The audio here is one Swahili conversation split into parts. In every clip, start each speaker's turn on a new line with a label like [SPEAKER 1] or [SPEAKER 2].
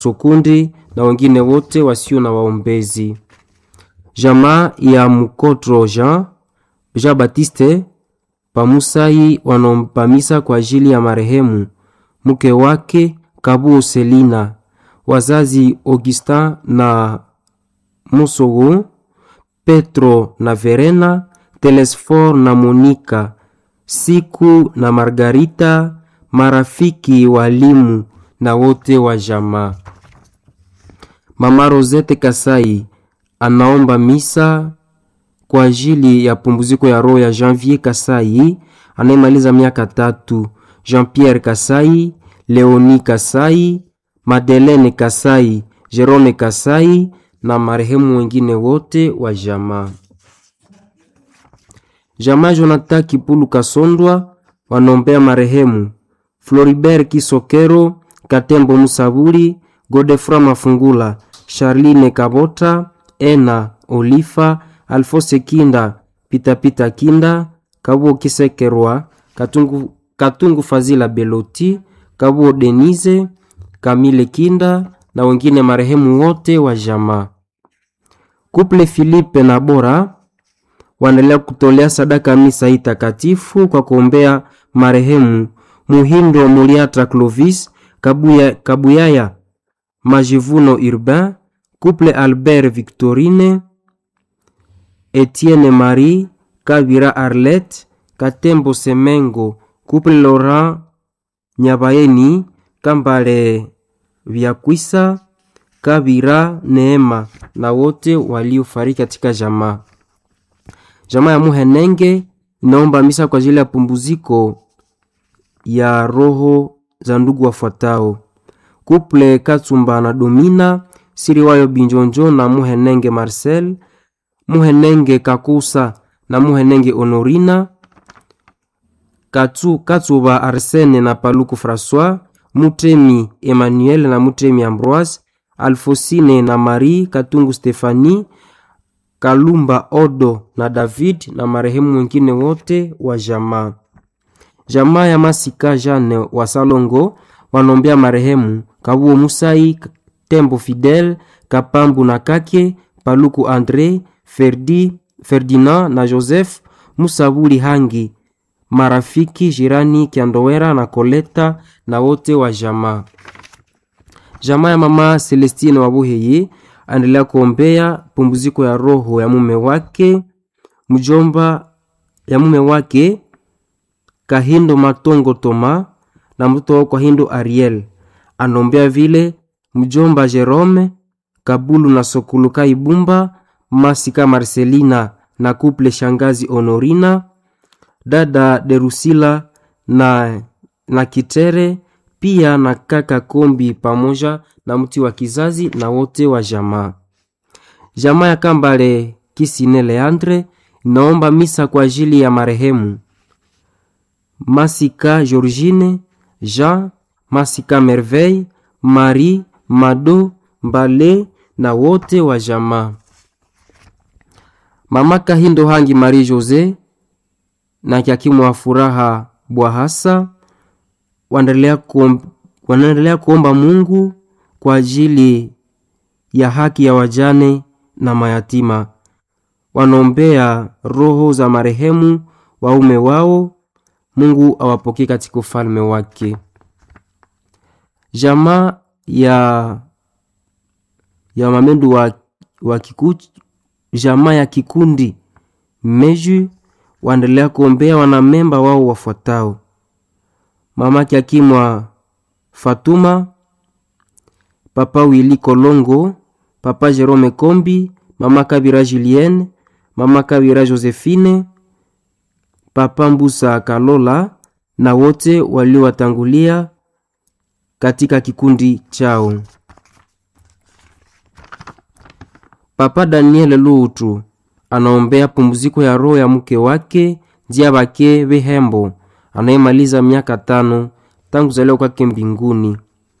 [SPEAKER 1] Sokundi na wengine wote wasio na waombezi. Jamaa ya Mukotro Jean Jean Baptiste Pamusai wanaomba misa kwa ajili ya marehemu mke wake Kabuo Selina, wazazi Augustin na Musogo, Petro na Verena, Telesfor na Monika, Siku na Margarita, marafiki walimu na wote wa jamaa. Mama Rosette Kasai anaomba misa kwa ajili ya pumziko ya roho ya Janvier Kasai anayemaliza miaka tatu, Jean-Pierre Kasai, Leoni Kasai, Madeleine Kasai, Jerome Kasai na marehemu wengine wote wa jamaa. Jamaa Jonathan Kipulu Kasondwa wanaombea marehemu Floribert Kisokero, Katembo Musaburi, Godefra Mafungula, Charline Kabota, Ena Olifa, Alfose Kinda, Pitapita Kinda, Kabuo Kisekerwa, Katungu, Katungu Fazila Beloti, Kabuo Denise, Kamile Kinda na wengine marehemu wote wa jamaa. Kuple Filipe na Bora waendelea kutolea sadaka misa hii takatifu kwa kuombea marehemu Muhindo Muliatra Clovis, Kabuya, Kabuyaya Majivuno Urbain, Couple Albert Victorine, Etienne Marie, Kabira Arlette, Katembo Semengo, Couple Laurent Nyabayeni, Kambale Vyakwisa, Kabira Neema na wote waliofariki katika jamaa. Jamaa ya Muhenenge inaomba misa kwa ajili ya pumbuziko ya roho za ndugu wafuatao: Kuple Katsumba na Domina Siriwayo Binjonjo na Muhenenge Marcel, Muhenenge Kakusa na Muhenenge Honorina, Katsu, Katsuba Arsene na Paluku François, Mutemi Emmanuel na Mutemi Ambroise, Alfosine na Marie Katungu Stefani, Kalumba Odo na David na marehemu wengine wote wa jamaa. Jamaa ya Masika Jane wa Salongo wanaombea marehemu Kabuo Musai, Tembo Fidel, Kapambu na Kake, Paluku Andre, Ferdi, Ferdinand na Joseph Musabuli Hangi, marafiki jirani Kiandowera na Koleta na wote wa jamaa. Jamaa ya mama Celestine Wabuheye aendelea kuombea pumziko ya roho ya mume wake mjomba ya mume wake Kahindo Matongo Toma na mtoto wao Kahindo Ariel. Anaombea vile mjomba Jerome Kabulu na Sokuluka Ibumba Masika Marcelina na kuple shangazi Honorina dada Derusila na, na Kitere pia na kaka Kombi pamoja na mti wa kizazi na wote wa jamaa. Jamaa ya Kambale Kisine Leandre naomba misa kwa ajili ya marehemu Masika Georgine, Jean, Masika Merveille, Marie, Mado, Mbale na wote wa jamaa. Mama Kahindo Hangi Marie Jose na Kyakimu wa Furaha Bwahasa wanaendelea kuomba, wanaendelea kuomba Mungu kwa ajili ya haki ya wajane na mayatima. Wanaombea roho za marehemu waume wao, Mungu awapokee katika ufalme wake. Jamaa ya ya mamendu wa, wa kiku, jamaa ya kikundi Meju waendelea kuombea wanamemba wao wafuatao: mama Kyakimwa Fatuma, papa Wili Kolongo, papa Jerome Kombi, mama Kabira Julienne, mama Kabira Josephine, papa Mbusa Kalola na wote waliowatangulia katika kikundi chao. Papa Daniel Lutu anaombea pumziko ya roho ya mke wake njia bake Behembo anayemaliza miaka tano tangu kuzaliwa kwake mbinguni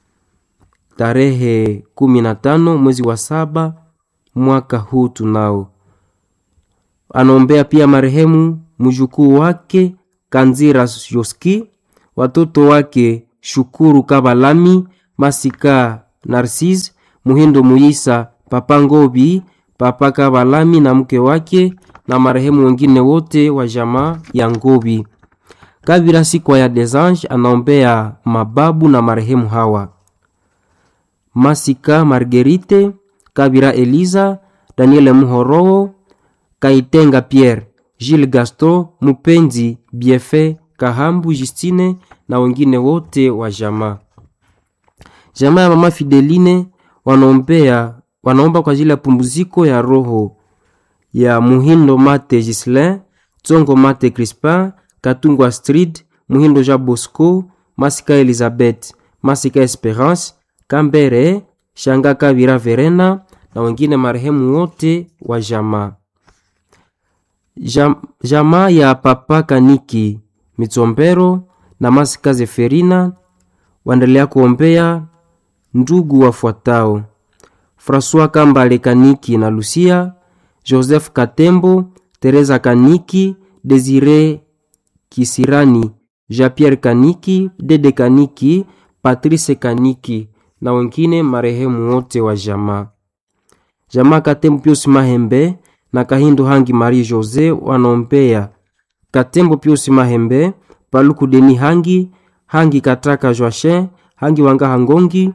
[SPEAKER 1] tarehe kumi na tano mwezi wa saba mwaka huu tunao. Anaombea pia marehemu mjukuu wake Kanzira Yoski, watoto wake Shukuru Kabalami, Masika Narcisse Muhindo Muisa, Papa Ngobi, Papa Kabalami na mke wake na marehemu wengine wote wa jamaa ya Ngobi. Kabira Sikwa ya Desange anaombea mababu na marehemu hawa: Masika Marguerite, Kabira Eliza, Daniele Muhoroo, Kaitenga Pierre, Gilles Gaston, Mupenzi Biefe, Kahambu Justine na wengine wote wa jamaa. Jamaa ya mama Fideline wanaombea wanaomba kwa ajili ya pumziko ya roho ya Muhindo Mate Gislin, Tsongo Mate Crispin, Katungu Astrid, Muhindo Jean Bosco, Masika Elizabeth, Masika Esperance, Kambere, Shanga Kabira Verena na wengine marehemu wote wa jamaa. Jam, jamaa ya Papa Kaniki Mitsombero na Masika Zeferina waendelea kuombea ndugu wafuatao: François Kambale Kaniki na Lucia, Joseph Katembo, Teresa Kaniki, Desire Kisirani, Jean-Pierre Kaniki, Dede Kaniki, Patrice Kaniki na wengine marehemu wote wa jamaa. Jamaa Katembo Pius Mahembe na Kahindo Hangi Marie Jose wanaombea Katembo Pius Mahembe, Paluku Deni Hangi, Hangi Kataka Joachin, Hangi Wanga Hangongi,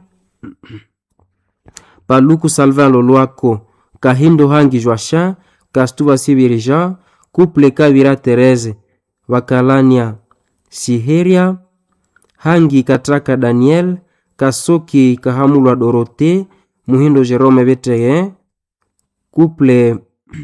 [SPEAKER 1] Paluku Salvin Lolwako, Kahindo Hangi Joachin, Kastuva Sibiri Jean, Couple Kabira Therese, Wakalania Siheria, Hangi Kataka Daniel, Kasoki Kahamulwa Dorote, Muhindo Jerome Beteye, Couple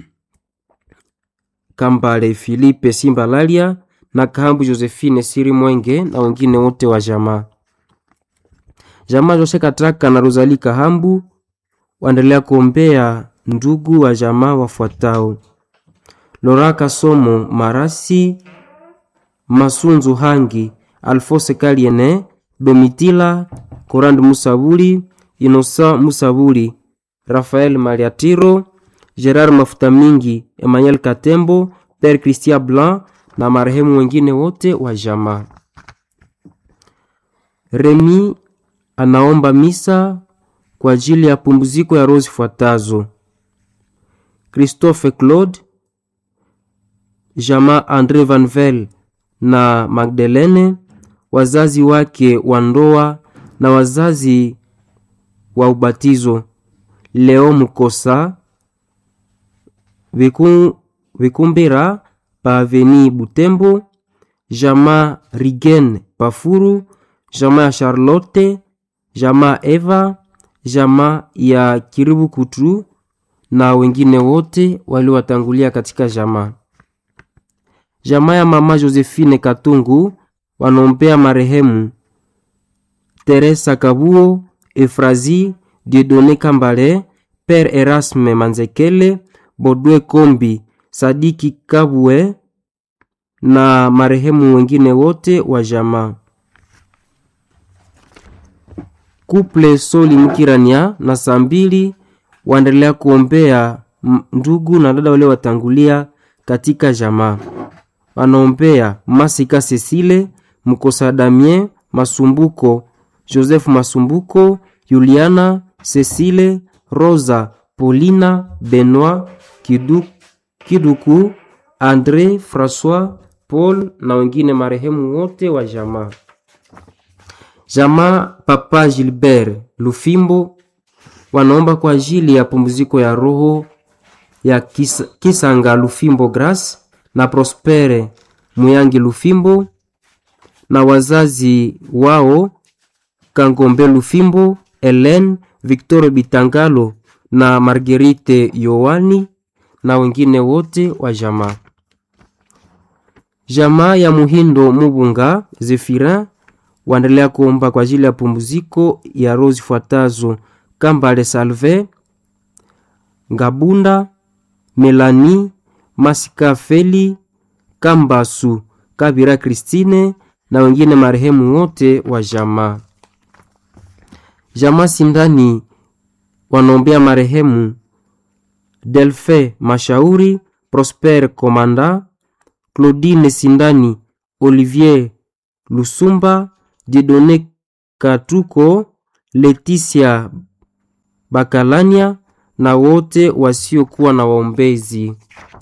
[SPEAKER 1] Kambale Philippe Simbalalia na Kahambu Josephine Siri Mwenge na wengine wote wa jamaa. Jamaa Jose Kataka na Rosalie Kahambu waendelea kuombea ndugu wa jamaa wafuatao: Loraka Somo Marasi, Masunzu Hangi, Alfose Kaliene, Domitila Korand Musabuli, Inosa Musabuli, Rafael Maliatiro, Gerard Mafuta Mingi, Emmanuel Katembo, Père Christian Blanc na marehemu wengine wote wa jamaa. Remi anaomba misa kwa ajili ya pumziko ya roho zifuatazo: Christophe Claude, jamaa Andre Vanvel na Magdalene, wazazi wake wa ndoa na wazazi wa ubatizo, Leo Mukosa Viku, Vikumbira Paveni Butembo, jamaa Rigen Pafuru, jamaa ya Charlotte, jamaa Eva, jamaa ya Kiribu Kutu na wengine wote waliowatangulia katika jamaa. Jamaa ya mama Josephine Katungu wanaombea marehemu Teresa Kabuo, Efrazi Dieudonne Kambale, Père Erasme Manzekele, Bodwe Kombi, Sadiki Kabwe na marehemu wengine wote wa jamaa. Kuple Soli Mkirania na saa mbili waendelea kuombea ndugu na dada wale watangulia katika jamaa. Wanaombea Masika Cecile, Mkosa Damien, Masumbuko, Joseph Masumbuko, Juliana, Cecile, Rosa, Paulina, Benoit, Kidu, Kiduku, Andre, François, Paul na wengine marehemu wote wa jamaa. Jamaa Papa Gilbert Lufimbo wanaomba kwa ajili ya pumziko ya roho ya Kis, Kisanga Lufimbo Grace na Prospere Muyangi Lufimbo na wazazi wao Kangombe Lufimbo, Helen Victor Bitangalo na Marguerite Yohani na wengine wote wa jamaa. Jamaa ya Muhindo Mubunga Zefirin waendelea kuomba kwa ajili ya pumziko ya roho zifuatazo: Kambale Salve, Ngabunda, Melani, Masika Feli, Kambasu, Kabira Kristine na wengine marehemu wote wa jamaa. Jamaa Sindani wanaombea marehemu Delfe Mashauri, Prosper Komanda, Claudine Sindani, Olivier Lusumba, Didone Katuko, Leticia Bakalania na wote wasiokuwa na waombezi.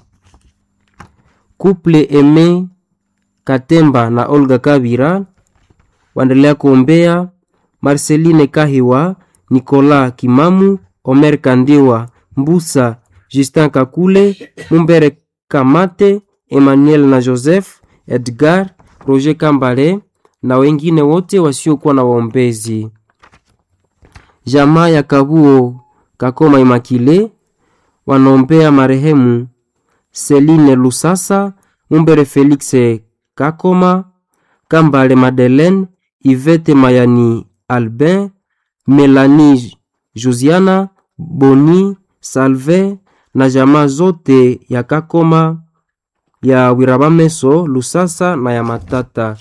[SPEAKER 1] Couple Eme Katemba na Olga Kabira waendelea kuombea Marceline Kahiwa, Nicolas Kimamu, Omer Kandiwa, Mbusa, Justin Kakule, Mumbere Kamate, Emmanuel na Joseph, Edgar, Roger Kambale na wengine wote wasiokuwa na waombezi. Jamaa ya Kabuo Kakoma Imakile wanaombea marehemu Celine Lusasa, Mumbere Felix Kakoma, Kambale Madeleine, Ivete Mayani Albin, Melanie Josiana, Boni Salve na jamaa zote ya Kakoma ya Wirabameso Lusasa na ya Matata.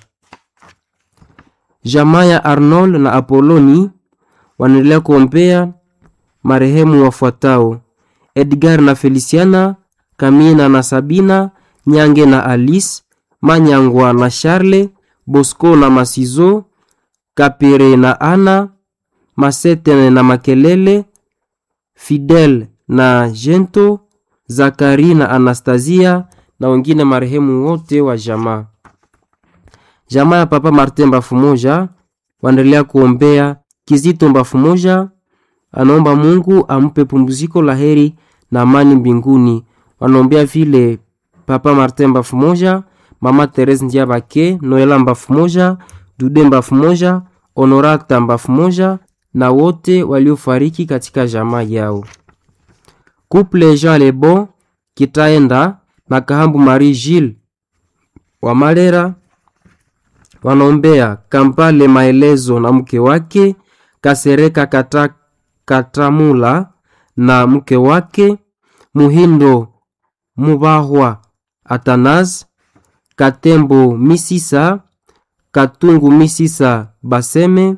[SPEAKER 1] Jamaa ya Arnold na Apoloni wanaendelea kuombea marehemu wafuatao: Edgar na Feliciana, Kamina na Sabina, Nyange na Alice, Manyangwa na Charle, Bosco na Masizo, Kapere na Ana, Masete na Makelele, Fidel na Jento, Zakari na Anastasia na wengine marehemu wote wa jamaa. Jamaa ya Papa Martin Mbafu moja waendelea kuombea Kizito Mbafu moja, anaomba Mungu ampe pumziko la heri na amani mbinguni. Wanaombea vile Papa Martin Mbafu moja, Mama Therese Ndiabake, Noela Mbafu moja, Dude Mbafu moja, Honorata Mbafu moja na wote waliofariki katika jamaa yao. Couple Jean Lebon Kitaenda na Kahambu Marie Gilles wa Malera wanaombea Kampale Maelezo na mke wake Kasereka Kata, Katamula na mke wake Muhindo Mubahwa Atanas Katembo Misisa Katungu Misisa Baseme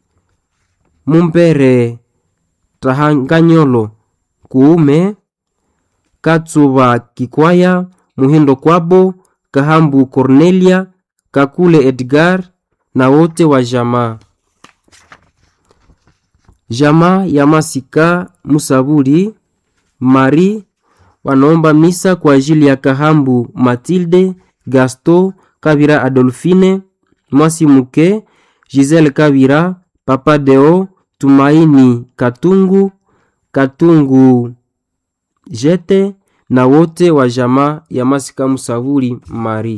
[SPEAKER 1] Mumbere Tahanganyolo Kuume Katsuba Kikwaya Muhindo Kwabo Kahambu Cornelia Kakule Edgar na wote wa jamaa. Jamaa ya Masika Musaburi Mari wanaomba misa kwa ajili ya Kahambu Matilde Gasto Kabira Adolfine Mwasi Muke Giselle Kabira Papa Deo Tumaini Katungu Katungu Jete na wote wa jamaa ya Masika Musaburi Mari.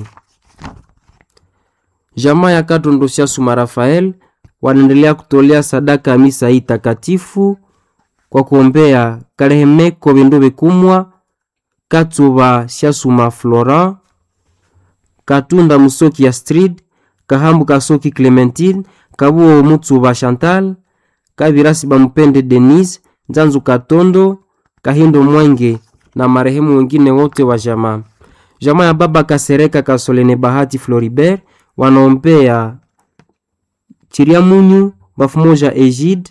[SPEAKER 1] Jamaa ya Katondo Siasuma Rafael wanaendelea kutolea sadaka ya misa hii takatifu kwa kuombea Kalehemeko Bindu Bikumwa, Katsuba Siasuma Florent, Katunda Musoki ya Astrid, Kahambu Kasoki Clementine, Kabuo Mutsuba Chantal, Kabirasi Bamupende Denise, Nzanzu Katondo, Kahindo Mwenge na marehemu wengine wote wa jamaa. Jamaa ya baba Kasereka Kasolene Bahati Floribert wanaombea Chiriamunyu Bafumoja Egide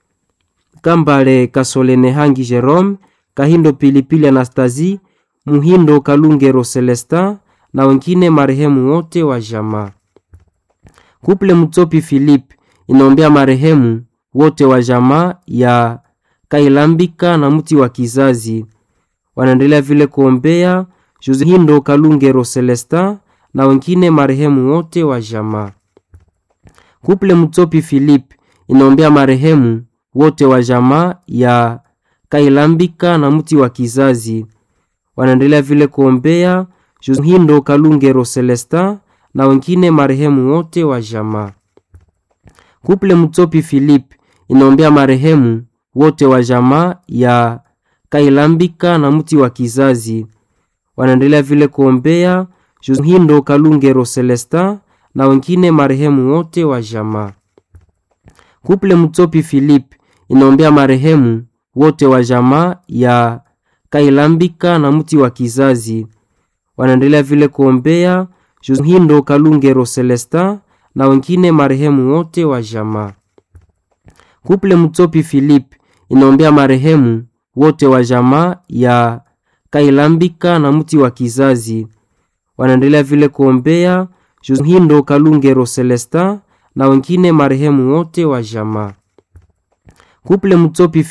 [SPEAKER 1] Kambale Kasolene Hangi Jerome Kahindo Pilipili Anastasie Muhindo Kalungero Celestin na wengine marehemu wote wa jamaa. Kuple Mutsopi Philip inaombea marehemu wote wa jamaa ya Kailambika na mti wa kizazi. Wanaendelea vile kuombea Hindo Kalungero Celestin na wengine marehemu wote wa jamaa. Kuple Mutsopi Philip inaombea marehemu wote wa jamaa ya Kailambika na mti wa kizazi. Wanaendelea vile kuombea Hindo Kalungero Celestin na wengine marehemu wote wa jamaa. Kuple Mutsopi Philip inaombea marehemu wote wa jamaa ya Kailambika na mti wa kizazi. Wanaendelea vile kuombea Hindo Kalungero Celestin na wengine marehemu wote wa jamaa. Kuple Mutsopi Philip inaombea marehemu wote wa jamaa ya Kailambika na mti wa kizazi. Wanaendelea vile kuombea Hindo Kalungero Celestin na wengine marehemu wote wa jamaa. Kuple Mutsopi Philip inaombea marehemu wote wa jamaa ya Kailambika na mti wa kizazi. Wanaendelea vile kuombea Hindo Kalungero Celestin na wengine marehemu wote wa jamaa. kuple mutsopi